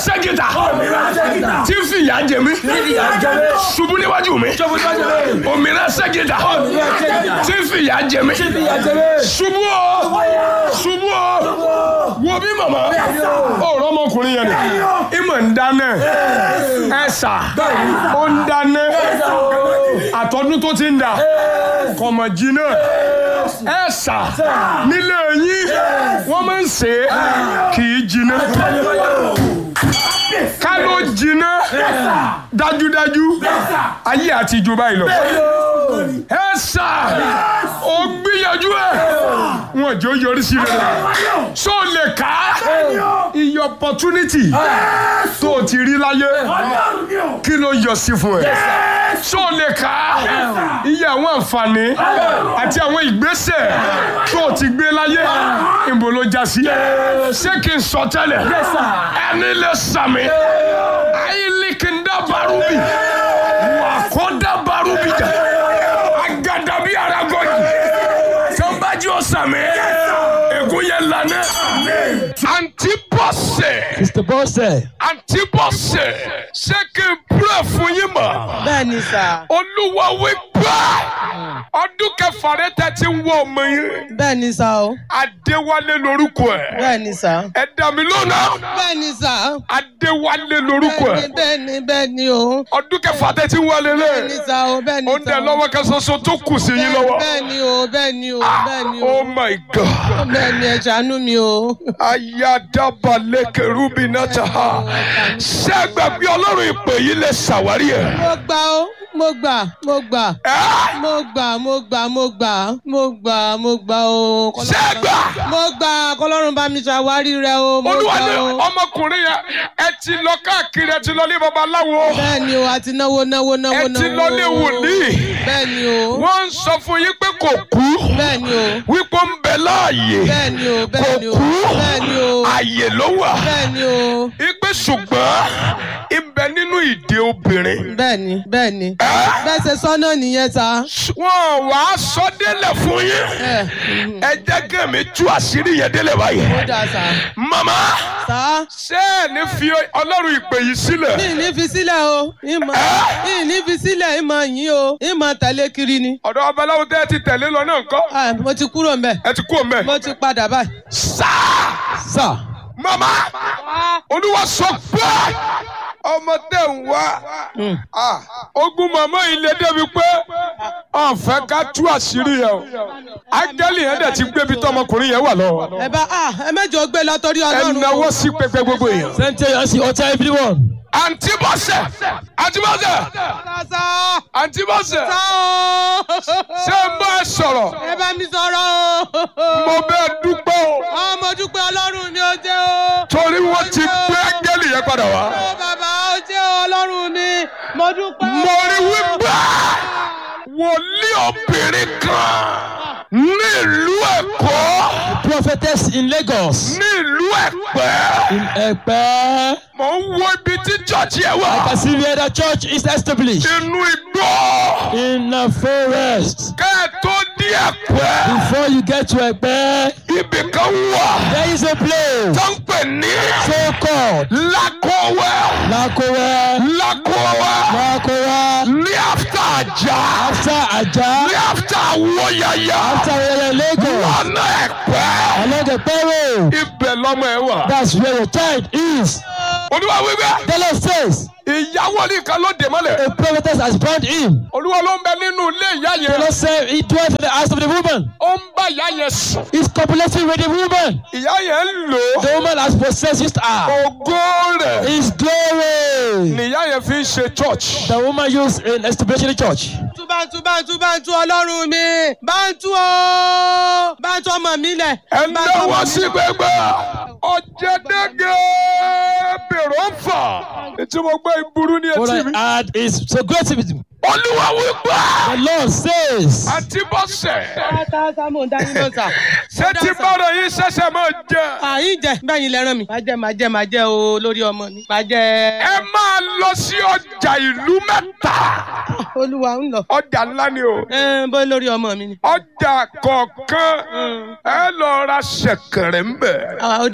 sẹ́gìtà òmìnira sẹ́gìtà. tí ń fìyà jẹ mí ìyá jẹlé. ṣubú níwájú mi ṣọ́bù tó jẹlé. òmìnira sẹ́gìtà òmìnira sẹ́gìtà. tí ń fìyà jẹ mí ìyá jẹlé. ṣubú o ṣubú o wo bí màmá ọ̀rọ̀ ọmọkùnrin yẹn ni ìmọ̀ ń dáná ẹ̀sà ó ń dáná àtọ́dún tó ti ń dà kọ̀mọ̀ jìnnà ẹ̀sà nílé yín wọ́n máa ń ṣe é kì í jìnnà ká ló jìnnà dájúdájú ayé àti ìjọba yìí lọ ẹ̀sà ó gbìyànjú ẹ̀ wọn jọ yọrí sí rẹ̀ so lè ká iye opportunity tó o ti rí láyé kí ló yọ sí fún ẹ so lè ká iye àwọn àǹfààní àti àwọn ìgbésẹ̀ tó o ti gbé láyé ìbò ló já sí ṣé kí n sọ tẹ́lẹ̀ ẹni lè sàmì ayílikindá barubi wà kó dá barubi jà agadabi aragọ́jì sọ́nbàjì ọ̀sàmì ègún yẹn lànà àǹtí bọ́sẹ̀ Mr. Bọ́sẹ̀. àǹtí bọ́sẹ̀ ṣé kí n púrẹ̀ fún yín mọ́ bẹ́ẹ̀ ni sà olúwa wí gbà ọdún kẹfà rẹ tẹ ti ń wọ ọmọ yín bẹ́ẹ̀ ni sà o adéwálé lorúkọ ẹ bẹ́ẹ̀ ni sà ẹ dá mi lónà bẹ́ẹ̀ ni sà adéwálé lorúkọ bẹ́ẹ̀ ẹ ni bẹ́ẹ̀ ni bẹ́ẹ̀ ni o ọdún kẹfà tẹ ti ń wọlé bẹ́ẹ̀ ni lé sà o bẹ́ẹ̀ ni ó ń sà dẹ o. lọ́wọ́ kan ṣoṣo tó kù sí yín lọ́wọ́ bẹ́ẹ̀ ni o bẹ́ẹ̀ ni o bẹ́ẹ̀ ni o oh my god bẹ́ẹ̀ ni ẹ ṣàánú mi o. ayadabalẹ̀ kẹrùbí náà ta ha ṣé ẹ gbàgbé ọlọ́run ìpè yìí lè ṣàwárí ẹ̀. mo gbà ó mo gbà mo gbà ẹ́ mo gbà mo gbà mo gbà mo gbà mo gbà o. ṣé ẹ gbà. mo gbà kọlọ́run bá mi ṣàwárí rẹ o mo olúwa gbà ní o. ọmọkùnrin yẹn ẹ ti lọ káàkiri ẹ ti lọ ní babaláwo bẹ́ẹ̀ ni o àti náwó náwó náwó ẹ náwó. ti lọ ní wòlíì bẹ́ẹ̀ ni o wọ́n ń sọ fún yín pé kò kú bẹ́ẹ̀ ni o wípé ó ń bẹ láàyè bẹ́ẹ̀ ni o kò bẹ́ẹ̀ ni o kú bẹ́ẹ̀ ni o àyè ló wà bẹ́ẹ̀ ni o ipe ṣùgbọ́n ibẹ̀ nínú ìdè obìnrin bẹ́ẹ̀ ni bẹ́ẹ̀ ni ẹ́ bẹ́ẹ̀ ṣe sọ́nà nìyẹn ta. wọ́n wà á sọ délẹ̀ fún yín ẹ mhm. ẹ jẹ́ kẹ́mi tú àṣírí yẹn délẹ̀ báyìí ó dáa sá. màmá sá ṣé ẹ ní fi ọlọ́run ìpè yìí sílẹ̀ mi ì ní fi sílẹ̀ o ìmọ̀ mi ì ní fi sílẹ̀ ìmọ̀ yín o ìmọ̀ tẹ̀lé kiri ni. ọ̀dọ̀ babaláwo tẹ́ ẹ ti tẹ̀lé lọ náà ńkọ́ Ah, mo ti kúrò mbẹ̀ ẹ ti kú òun mo ti padà báyìí. sáà. Sir. mama olúwa sọ pé ọmọ tẹ ń wá Ah, ogun màmá yìí lè débi pé ọ̀fẹ́ ká tú àṣírí yẹn o ángẹ́lì yẹn dẹ̀ ti gbébi tọmọkùnrin yẹn wà lọ ẹ bá a ẹ mẹ́jọ gbé lọ torí ẹ ọlọ́run. náwó sí pẹpẹ gbogbo èèyàn. Send to us, utter everyone. àǹtí bọ́sẹ̀ àǹtí bọ́sẹ̀ sá àǹtí bọ́sẹ̀ sá o. ṣé ń bá ẹ sọ̀rọ̀ ẹ bá mi sọ̀rọ̀ o. mo bẹ́ẹ̀ dúpẹ́ o ọmọ dúpẹ́ ọlọ́run mi ò jẹ́ o. torí wọ́n ti gbé ángẹ́lì yẹn padà wá. ó bàbá ó jẹ́ ọlọ́run mi mo dúpẹ́. mo rí wípé wòlíì obìnrin kan ní ìlú Èkó Prophetess in Lagos. ní ìlú Ẹ̀pẹ́ In Ẹ̀pẹ́. mò ń wo ibi tí chọ́ọ̀chì ẹ̀ I wà can see where the church is established. inú igbó In the forest. kẹ́ ẹ tó dé Ẹ̀pẹ́ Before you get to Ẹ̀pẹ́, ibì kan wà there is a place tó ń pè ní so called Lákọ̀wẹ́ Lakowa. Lákọ̀wẹ́ Lakowa. ní áfítà àjà After Ajah. ní áfítà Wóyàyà After Wele Lagos. lọ́nà Ẹ̀pẹ́ Along the road. ibẹ̀ lọ́mọ ẹ̀ wà. That's where your child is. olúwa wíwẹ́ The Lord says, ìyàwó ní kan ló dé mọ́lẹ̀. a prophetess has bound him. olúwa ló ń bẹ nínú ilé ìyá The yẹn. Lord said, he dwells in the house of the woman. ó ń bá ìyá yẹn sùn. He's copulating with the woman. ìyá yẹn ń lò ó. The woman has possessed her. ògo rẹ̀ His glory. nìyá yẹn fi ń ṣe church. The woman used in establishing the church. tú báńtú báńtú báńtú ọlọ́run mi báńtú o báńtú ọmọ mi lẹ̀. ẹ báńtú ọmọ náwó mi sí lẹ̀. gbẹgbẹ ọ̀jẹ̀dẹ́gẹ́ bèrò ń fà. ètò mo gbọ́ ìburú ní What etí I mi. add is so great with him. olúwa wípé The Lord says, àti bọ́sẹ̀ Tá tá mo ń dání lọ sà. ṣé tí bọ́rọ̀ yìí ṣẹ̀ṣẹ̀ máa jẹ. Àyín jẹ bẹ́yìn lẹ́ràn mi. Màá jẹ màá jẹ màá jẹ o lórí ọmọ mi. Màá jẹ. ẹ máa lọ sí ọjà ìlú mẹ́ta. Olúwa ń lọ. ọjà ńlá ni o. Ẹ bó lórí ọmọ mi ni. ọjà kọ̀ọ̀kan ẹ lọ ra ṣẹ̀kẹ̀rẹ̀ ń bẹ̀. Àwa ó dà.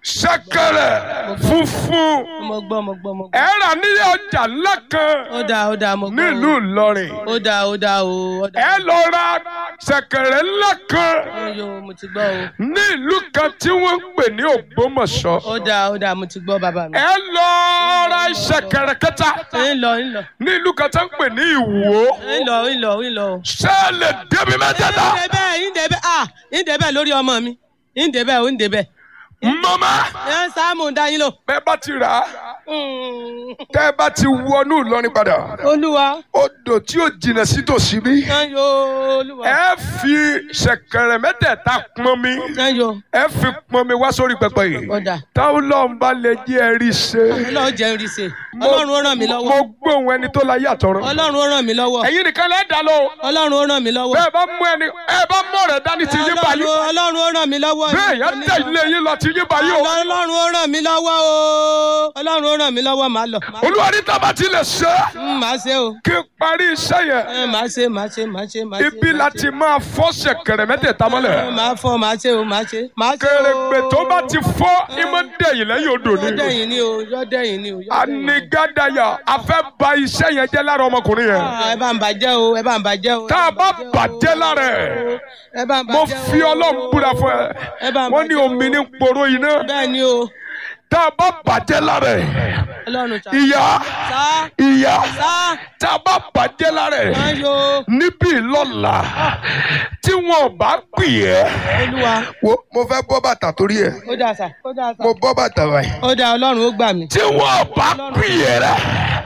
ṣẹ̀kẹ̀rẹ̀ funfun mo gbọ́ mo gbọ́ mo gbọ́. ẹ rà ní ọjà ńlá kan ó dáa ó dáa mo gbọ́. nílùú Ìlọrin ó dáa ó dáa o ó dáa. ẹ lọ ra ṣẹ̀kẹ̀rẹ̀ ńlá kan Oyo mo ti gbọ́ o. ní ìlú kan tí wọ́n ń pè ní Ògbómọ̀ṣọ́ ó dáa ó dáa mo ti gbọ́ bàbá mi. ẹ lọ ra ṣẹ̀kẹ̀rẹ̀ kẹta ń lọ ń lọ ní ìlú kan tí wọ́n ń pè ní Ìwó ń lọ ń lọ ń lọ. ṣé ẹ lè débi mẹ́tẹ̀ẹ̀ta ń débẹ̀ ń débẹ̀ ah ń débẹ̀ lórí ọmọ mi ń débẹ̀ ó ń débẹ̀. mama ẹ sáàmù dá yín lò. bẹ́ẹ̀ bá ti rà á tẹ́ ẹ bá ti wọnú Ìlọrin padà olúwa odò tí ò jìnnà sí tòsí bí sanyo olúwa ẹ fi ṣẹ̀kẹ̀rẹ̀ mẹ́tẹ̀ẹ̀ta pọn mi sanyo ẹ fi pọn mi wá sórí pẹpẹ yìí ọ̀dà táwọn lọ́n bá lè jẹ́ ẹ rí ṣe. ọlọ́run jẹ́ ń rí ṣe ọlọ́run ó ràn mí lọ́wọ́ mo gbóhùn ẹni tó la yàtọ̀ rẹ. ọlọ́run ó ràn mí lọ́wọ́ ẹ̀yin nìkan lẹ́ẹ̀ dá lọ. ọlọ́run ó ràn mí lọ́wọ́ bẹ́ẹ̀ bá mú ẹni ẹ bá mú ọ̀rẹ́ dání ti yín báyìí. ọlọ́run ọlọ́run ó ràn mí lọ́wọ́ bẹ́ẹ̀ yẹn tẹ̀ ilé yín lọ ti yín báyìí o. ọlọ́run ó ràn mí lọ́wọ́ o ọlọ́run ó ràn mí lọ́wọ́ màá lọ màá- olúwa ní tábà ti lè ṣe é, Mm, màá ṣe o kí n parí iṣẹ́ yẹn. ẹ màá ṣe màá ṣe màá ṣe màá ṣe ibi màá láti ṣe. máa fọ́ ṣẹ̀kẹ̀rẹ̀ mẹ́tẹ̀ẹ̀ta Ẹ, mọ́lẹ̀. màá fọ màá ṣe o màá ṣe màá ṣe o. kèrègbè tó bá ti fọ́ ìmọ̀ dẹ̀yìn lẹ́yìn odò ni. yọ́dẹ̀yìn ni o yọ́dẹ̀yìn ni o. yọ́dẹ̀yìn ni o. anigádàyà a fẹ́ ba iṣẹ́ yẹn jẹ́ lára ọmọkùnrin yẹn. Ah, ẹ bá ń bàjẹ́ o ẹ bá ń bàjẹ́ o. tá a bá bàjẹ́ lára ẹ̀ ẹ bá ń mo bàjẹ́ o. fi ọlọ́run búra fún ẹ Ẹ bá ń wọ́n ní bàjẹ́ o. omi ní poro iná bẹ́ẹ̀ ni o tá a bá bàjẹ́ lára ẹ̀ ọlọ́run ta. ìyá sá ìyá sá tá a bá bàjẹ́ lára ẹ̀ sanyo níbí lọ́la tí wọn bá pè ẹ́. olúwa wo mo fẹ́ bọ́ bàtà torí ẹ̀ ó dà sá ó dà sá. mo bọ́ bàtà báyìí. ó dà ọlọ́run ó gbà mí. tí wọn bá pè ẹ́ rẹ̀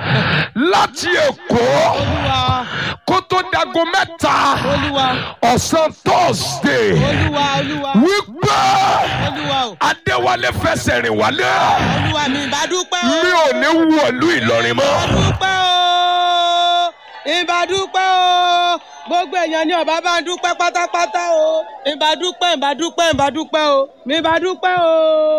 láti èkó olúwa kó tó dago mẹ́ta olúwa ọ̀sán thursday olúwa olúwa wípé olúwa o adéwálé fẹsẹ̀ rìn wálé olúwa mi ìbá dúpẹ́ o. mi ò ní wọ̀lú ìlọrin mọ́. dúpẹ́ o ìbá dúpẹ́ o gbogbo èèyàn ní ọba bá ń dúpẹ́ pátápátá o ìbá dúpẹ́ ìbá dúpẹ́ ìbá dúpẹ́ o mi ìbá dúpẹ́ o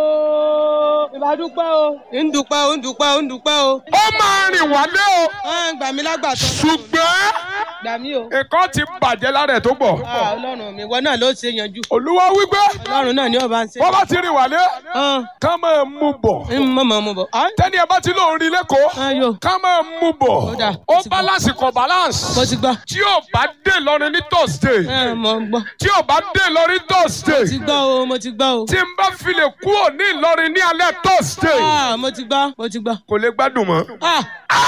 ìbá dúpẹ́ o ń dúpẹ́ o ń dúpẹ́ o ń dúpẹ́ o. ó máa rìn wálé o ẹ ń gbà mí lágbàtọ́ ṣùgbọ́n gbà mí o. nǹkan ti bàjẹ́ lára ẹ̀ tó pọ̀. Ah, ọlọ́run mi wọ́n náà ló ṣe yanjú olúwa wípé ọlọ́run náà ní ọba ń ṣe. wọ́n bá ti rìn wálé Hàn, ká máa mú bọ̀. ń mọ̀ mọ̀ mọ̀ bọ̀. Hàn, tẹ́ni ẹ bá ti lóun rí lẹ́kọ̀ọ́ ayò ká máa mú bọ̀. Ó dà, ó ó ti gbọ́. balance kọ balance. mo ti gbọ́ tí ò bá dé lọrin ní thursday ẹ mo gbọ́ tí ò bá dé lọrin thursday ti gbọ́ o mo ti gbọ́ o. tí n bá fi lè kúrò ní ìlọrin ní alẹ́ thursday Ah, mo ti gbọ́ mo ti gbọ́. kò lè gbádùn mọ́. Ah,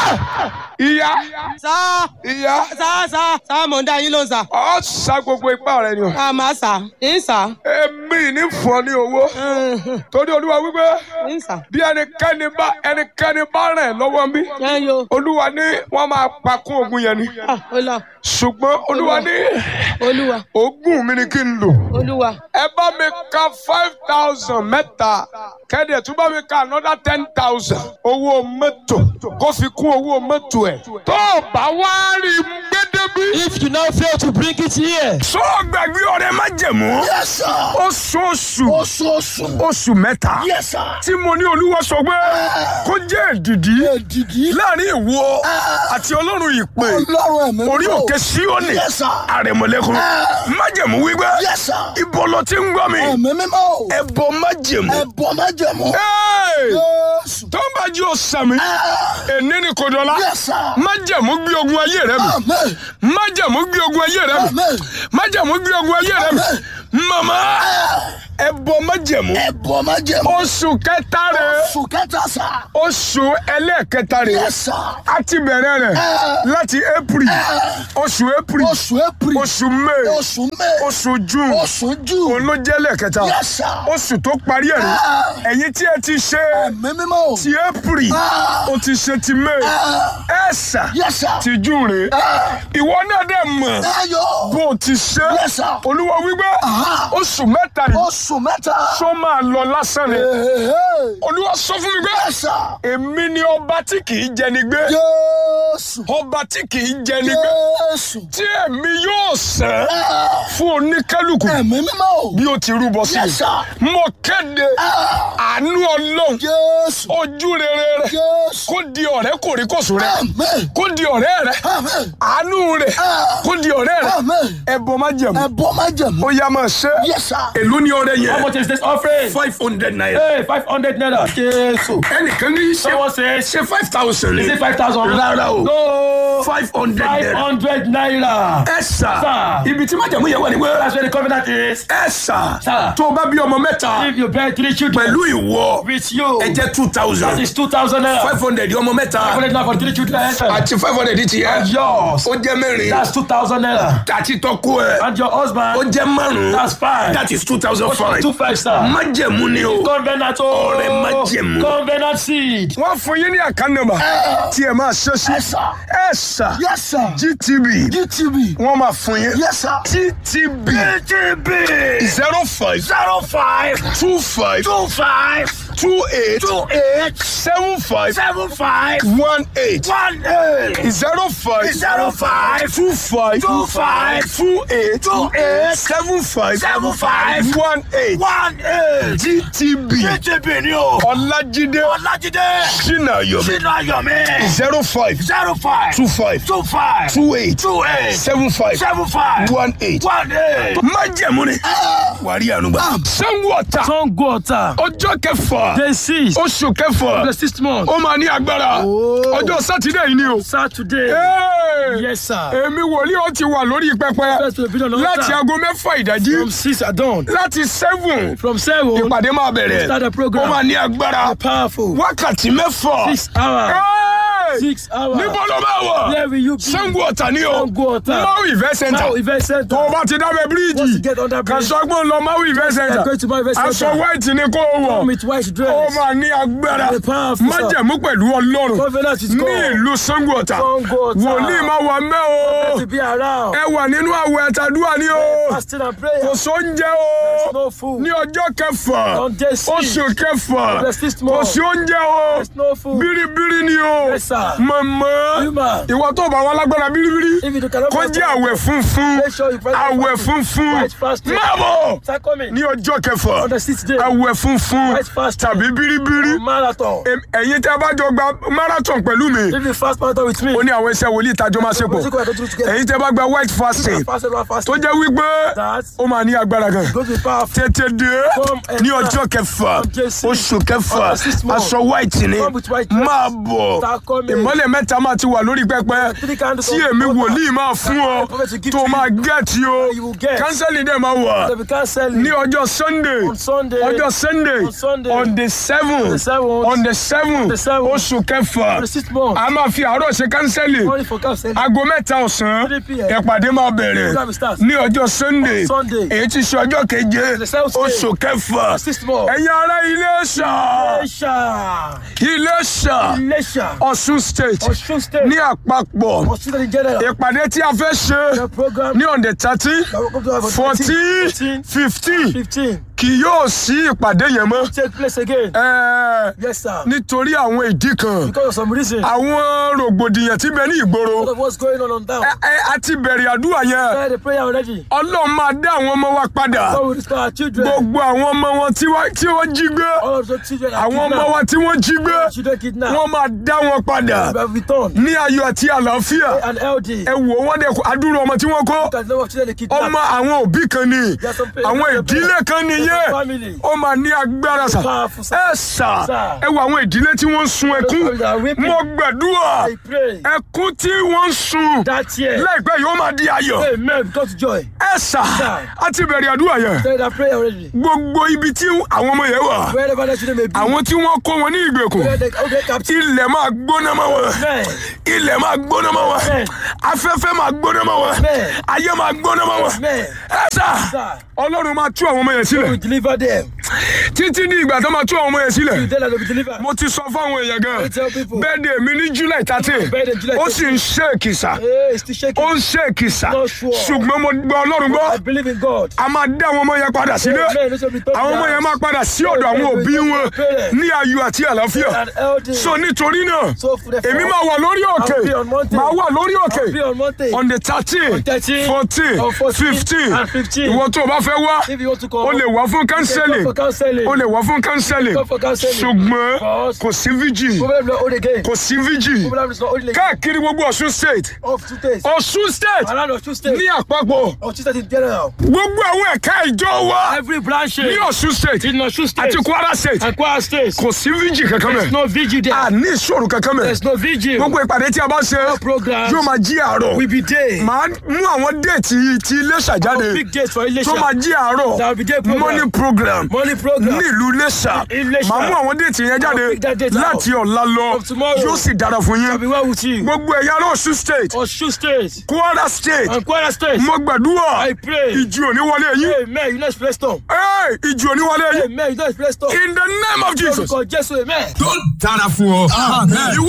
ìyá sáà. ìyá sá sá sá mò ń dá yín ló ń sá. ọ sa gbogbo ipá rẹ ni o. a máa sá ń sá èmi ní fún ọ ní owó torí olúwa wípé ń sá. bí ẹnikẹ́ni bá ẹnikẹ́ni bá rẹ̀ lọ́wọ́ mi ẹ yo olúwa ní wọ́n máa pa kún ogun yẹn ni Ah, olúwa ṣùgbọ́n olúwa ní olúwa ogún mi ni kí n lò. olúwa ẹ bá mi ka five thousand mẹ́ta kẹ́dẹ̀ tún bá mi ka another ten thousand owó mọ́tò kó fi kún owó mọ́tò ẹ̀. tó o bá wá rí gbẹ́dẹ́bí. If you now fail to bring it here, sọ gbàgbé ọ̀rẹ́ má jẹ̀mú. Yes, sir. oṣooṣù Oṣooṣù. oṣù mẹ́ta Yes, sir. tí mo ní olúwa sọ pé kó jẹ́ èdìdí Èdìdí. láàrin ìwọ àti ọlọ́run ìpè Ọlọ́run ẹ̀mí. orí mímọ́. òkè síónì Yes, sir. àrẹ̀mọ̀lẹ́kùn májẹ̀mú wípé Yes, sir. ibo ló ti ń gbọ́ mi Ẹ̀mí mímọ́. ẹ̀bọ májẹ̀mú. Ẹ̀bọ̀ májẹ̀mú. Hey! Jésù. tó ń bá jí o sàmì èní ni kò dọ̀la Yes, sir. májẹ̀mú gbé ogun ayé rẹ mi Amen. májẹ̀mú gbé ogun ayé rẹ mi Amen. májẹ̀mú gbé ogun ayé rẹ mi màmá ẹ̀bọ májẹ̀mú Ẹ̀bọ̀ májẹ̀mú. oṣù kẹta rẹ Oṣù kẹta sà. oṣù ẹlẹ́ẹ̀kẹta rẹ Yes, sir. a ti bẹ̀rẹ̀ rẹ̀ láti april oṣù april Oṣù April. oṣù may Oṣù May. oṣù june Oṣù June. òun ló jẹ́ lẹ́ẹ̀kẹta Yes, sir. oṣù tó parí ẹ̀ rí ẹ̀yin tí ẹ ti ṣe Ẹ̀mí mímọ́. ti april o ti ṣe ti may ẹ̀sà Yes, sir. ti june rè ìwọ náà dẹ̀ mọ̀ Ayọ̀. bó o ti ṣe Yes, sir. olúwa wípé oṣù mẹ́ta rè Oṣù mẹ́ta. sọ máa lọ lásán ni Hey, olúwa sọ fún mi pé Yes, sir. èmi ni ọba tí kì í jẹni gbé Jésù. ọba tí kì í jẹni gbé Jésù. tí èmi yóò sẹ́ fún oníkálukú Ẹ̀mí mímọ́. bí ó ti rúbọ sí Yes, sir. mi mo kéde àánú ọlọ́run Jésù. ojú rere rẹ Jésù. kó di ọ̀rẹ́ kò kòríkòsùn rẹ Amen. kó di ọ̀rẹ́ rẹ Amen. àánú rẹ kó di ọ̀rẹ́ rẹ Amen. ẹbọ má jẹ̀mú Ẹ̀bọ má jẹ̀mú. ó yá máa ṣe Yes, sir. èló ní ọrẹ How yẹn much is this offering? five hundred naira Hey, 500 naira. Jésù. ẹnìkan ní ṣe Someone says, ṣe five thousand is ní it 5,000? rárá o No. five hundred naira 500 naira. ẹ sà Sir. ibi tí májàmú yẹn wà ní wẹ́ẹ́ That's where the covenant is. ẹ sà Sir. tó o bá bí ọmọ mẹ́ta If you bear three children pẹ̀lú ìwọ with you, ẹ jẹ́ two that thousand is 2,000 naira. five hundred ọmọ mẹ́ta 500 naira for three children. àti five hundred ti yẹ Yours. ó jẹ́ mẹ́rin That's 2,000 naira. àti tọ́kú ẹ And your ó husband, jẹ́ márùn that's five. that is two thousand five Two five star. májẹ̀mú ni o. Covenant Ọrẹ oh. májẹ̀mú. Covenant seed. wọ́n fún yín ní àkànnàmà tí ẹ máa ṣe sí Yes, sir. ẹ sà Yes, sir. gtb GTB. wọ́n máa fún yín Yes, sir. gtb GTB. zero five Zero five two five two five two eight two eight seven five seven five one eight one eight zero five zero five two five two five two eight two eight seven five seven five one eight one eight. gtb GTB ni o. ọlájídé Ọlájídé. sinayomi Sínú Ayọ̀mí. zero five Zero five two five two five two eight two eight seven five seven five one eight. one eight. májẹ̀mú ni wàrí ànúgbà. sanwó ọ̀tà Sango Ota. ọjọ́ kẹfà Day six. oṣù kẹfà The sixth month. ó máa ní agbára ọjọ́ sátidé yìí ni o. Saturday. Hey! Yes, sir. èmi wòlíì ó ti wà lórí pẹpẹ First will be on the láti altar. aago mẹ́fà ìdájí From six at dawn. láti seven From seven. ìpàdé máa bẹ̀rẹ̀ Start the program. ó máa ní agbára Powerful. wákàtí mẹ́fà. Six hours. Hey! Six hours. níbo ló máa wà Where will you be? Sango Ọ̀tà ni o Sango Ọ̀tà. Maui event center Now event center. tó o bá ti dábẹ́ Once you bíríìjì get under kà bridge, sọ pé ó lọ Maui event center you're going to my event aṣọ center. white ni kó o Come wọ̀ with white ó dress. máa ní agbára The powerful, sir. májẹ̀mú pẹ̀lú ọlọ́run Covenant is ní gone. ìlú Sango Ọ̀tà Sango Ọ̀tà. wòlíì máa wà mẹ́ o To be around. ẹ wà nínú àwẹ̀ àtàdúrà ni o Fasting and prayer. kò sóúnjẹ o No food. ní ọjọ́ kẹfà On day six. oṣù kẹfà The sixth kò month. sí oúnjẹ o There's no food. bíríbírí ni o Yes, sir. mọ̀mọ́ Human. ìwọ tó bá wọn lágbára bíríbírí If you cannot kó fast, jẹ́ àwẹ̀ funfun Make sure you practice àwẹ̀ fasting. funfun White fasting. máa bọ̀ Start coming. ní ọjọ́ kẹfà On the sixth day. àwẹ̀ funfun White fasting. tàbí bíríbírí Marathon. Em- ẹ̀yin tẹ́ bá jọ gba marathon pẹ̀lú mi If you fast marathon with me. ó ní àwọn iṣẹ́ wòlíì ìtajọ́ máa ṣe pọ̀ We'll go and do it together. ẹ̀yin tẹ́ bá gba white fasting Fast and fast. tó jẹ́ wípé That ó máa ní agbára gan going to be powerful. tètè dé Come and ní start. ọjọ́ kẹfà Come JC. oṣù kẹfà On the sixth month. aṣọ white ni Come with white dress. máa bọ̀ Start coming. ìmọ́lẹ̀ mẹ́ta máa ti wà lórí pẹpẹ Three candles tí on èmi altar. wòlíì máa fún ọ Prophet will give tó to máa you. gẹ̀ẹ́tì o You will get. kánsẹ́lì dẹ̀ máa wà They will cancel ní it. ọjọ́ sunday On Sunday. ọjọ́ sunday On Sunday. on the seven the seventh. on the seven the seventh. oṣù kẹfà On the sixth month. a máa fi àárọ̀ ṣe kánsẹ́lì Only for cancel. aago mẹ́ta ọ̀sán 3 p.m. ìpàdé máa bẹ̀rẹ̀ Program starts. ní ọjọ́ sunday On Sunday. èyí ti ṣe ọjọ́ keje The seventh day. oṣù kẹfà Sixth month. ẹ̀yin ará Iléṣà Iléṣà. Iléṣà Iléṣà. Ọ̀ṣun state Ọ̀ṣun state. ní àpapọ̀ Ọ̀ṣun state in general. ìpàdé tí a fẹ́ ṣe The program. ní on the thirteen fourteen 14, fifteen 15. kì yóò sí ìpàdé yẹn mọ́ Take place again. Ẹ̀ẹ́, Yes, sir. nítorí àwọn ìdí kan Because of some reason. àwọn rògbòdìyàn tí bẹ ní ìgboro Because of what's going on on down. ẹ ẹ a ti bẹ̀rẹ̀ àdúrà yẹn Started the prayer already. ọlọ́run máa dá àwọn ọmọ wa padà God will restore our children. gbogbo àwọn ọmọ wọn tí wọ́n tí wọ́n jí gbé All of the children are àwọn ọmọ kidnapped. wa tí wọ́n jí gbé Children kidnapped. wọ́n máa dá wọn padà We have returned. ní ayọ̀ àti àlàáfíà An LD. ẹ wò wọ́n dẹ̀ kó- adúrú ọmọ tí wọ́n kó Look at the number of children they kidnapped. ọmọ àwọn òbí kan ni There are some parents, àwọn there are ìdílé parents, kan there are nìyẹn family. ó máa ní agbára sà Powerful, sir. ẹ sà Sir. ẹ wo àwọn ìdílé tí wọ́n ń sun ẹkún families are weeping. mo gbàdúrà I pray ẹkún tí wọ́n ń sun that year. láìpẹ́ yóò máa di ayọ̀ Amen. Come to joy. ẹ sà Sir. á ti bẹ̀rẹ̀ àdúrà yẹn Started that prayer already. gbogbo ibi tí àwọn ọmọ yẹn wà Wherever the children may be. àwọn tí wọ́n kó wọn ní ìgbèkùn Where they okay, captive. ilẹ̀ máa gbóná mọ́ wọn Amen. ilẹ̀ máa gbóná mọ́ wọn Amen. afẹ́fẹ́ máa gbóná mọ́ wọn Amen. ayé máa gbóná mọ́ wọn Amen. ẹ sà Sir. ọlọ́run máa tú àwọn ọmọ yẹn sílẹ̀ We deliver them. títí ní ìgbà tó máa tú àwọn ọmọ yẹn sílẹ̀ You tell them to be delivered. mo ti sọ fáwọn èèyàn gan I tell people. bẹ́ẹ̀ de mi ní july thirteen Birthday July ó sì ń ṣe èkìsà Hey, it's still shaking. ó ń ṣe èkìsà Not sure. ṣùgbọ́n mo gbọ́ ọlọ́run I gbọ́ believe in God. a máa dá àwọn ọmọ yẹn padà sílé Amen. This will be taught àwọn ọmọ now. yẹn máa padà sí ọ̀dọ̀ àwọn òbí wọn ní ayọ̀ àti àlàáfíà An LD. so nítorí náà So for the èmi máa wà lórí òkè I'll be on mountain. máa wà lórí òkè I'll be on mountain. on the thirteen On 13, fourteen on 14, fifteen and 15. ìwọ tó o bá fẹ́ wá If you want to come, o lè wá fún kánsẹ́lì for counseling. o lè wá fún kánsẹ́lì Go for counseling. ṣùgbọ́n But- kò sí vigil Problem not old again. kò sí vigil Problem is not old again. káàkiri gbogbo Ọ̀ṣun state Of two days. Ọ̀ṣun state Around of two states. ní àpapọ̀ Of two states in general. gbogbo àwọn ẹ̀ka ìjọ wa Every branch ní Ọ̀ṣun state in Osun state àti Kwara state and Kwara state. kò sí vigil kankan There's mẹ́ no vigil there. a ní ìṣòro kankan mẹ́ There's no vigil. gbogbo ìpàdé tí a bá ṣe programs yóò máa jí àárọ̀ will be there. màá mú àwọn déètì ti Iléṣà jáde Big dates for Ilesha. tó máa jí àárọ̀ There will be day program. morning program Morning program. ní ìlú Iléṣà Iléṣà. màá mú àwọn déètì yẹn jáde pick that date out. láti ọ̀la lọ From tomorrow. yóò sì dára fún I'll be yín well with you. gbogbo ẹ̀yà ará Ọ̀ṣun state Osun state Kwara state and Kwara state. mo gbàdúrà I pray. ìjì òní wọlé yín Amen. You know it's blessed storm. Hey, ìjì òní wọlé yín Amen. You know it's blessed storm. in the name of Jesus. Lórúkọ Jésù. Amen. tó dára fún ọ. ìwọ